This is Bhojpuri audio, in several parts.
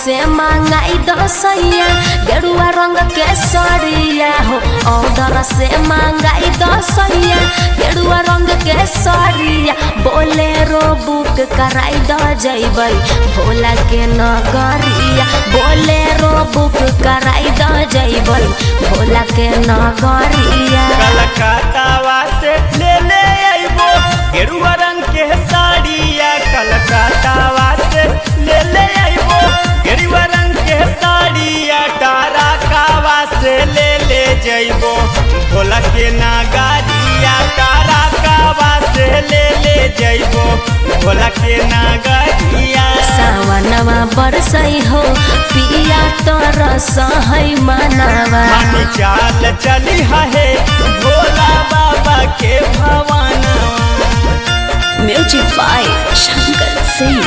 से मांगाई दसैया गेरुआ रंग के सड़िया हो ऑर्डर से मांगाई दसैया गेरुआ रंग के सड़िया बोलेरो बुक कराई द जैबै भोला के नगरिया बोलेरो बुक कराई द जैबै भोला के नगरिया कलकत्तावा से ले ले अइबो गेरुआ रंग के साड़िया कलकत्तावा से ले ले अइबो गेरुआ रंग के साड़िया तारा कावा से ले ले जइबो भोला के नागरिया तारा कावा से ले ले जइबो भोला के नागरिया सावनवा बरसै हो पिया तोर सहै मनवा हम चाल चली है भोला बाबा के भवानवा म्यूजिक बाय शंकर सिंह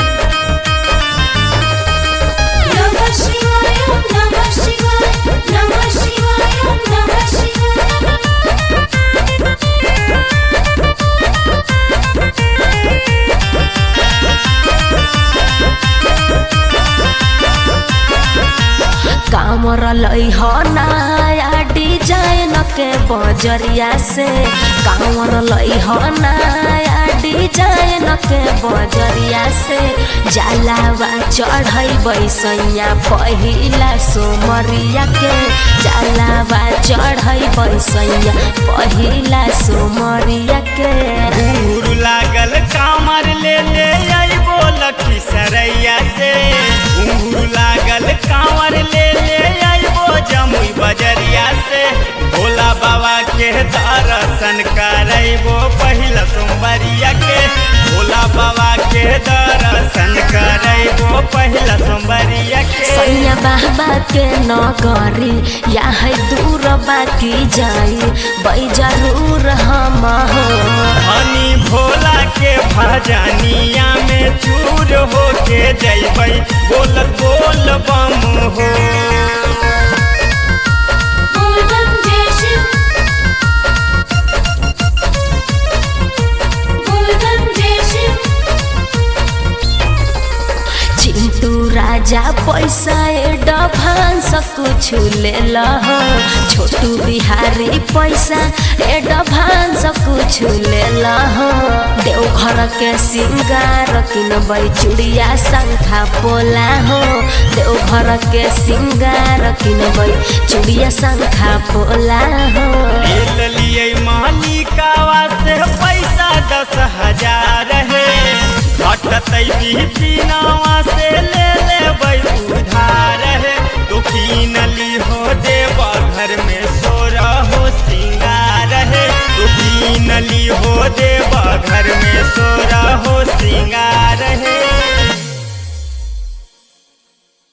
नमः शिवाय नमः शिवाय नमः शिवाय नमः शिवाय कामर लै हो नया डिजाइन के बजरिया से कामर लै हो नया डिजाइन के बजरिया से जलावा चढ़ै बैसैया पहिला सोमरिया के जलावा चढ़ै बैसैया पहिला सोमरिया के दूर लागल कामर ले ले अइबो लखी सरैया से घूर लागल कांवर ले ले अइबो जमुई बजरिया से भोला बाबा के दर्शन करैबो पहिला सोमवारिया के भोला बाबा के दर्शन करैबो पहिला सोमवारिया के सैया बाबा के नगरी या है दूर बाकी जाई बई जरूर हम हो हनी भोला के भजनिया में चूर हो के जैबै बोलत बोल बम हो बोल बम जय शिव बोल बम जय शिव चिंटू राजा पैसा एडवांस कुछ ले लह छोटू बिहारी पैसा एडवांस कुछ ले लह देवघर के सिंगार किनबै चूड़िया शंखा पोला हो देवघर के सिंगार किनबै चूड़िया शंखा पोला हो ले लिए मालिकावा से पैसा दस हजार है घटतै बिपिनावा से ले लेबै उधार है तो कीन ली हो देव घर में सोरा हो सिंगार है तो कीन ली हो देव घर में सोरा हो सिंगार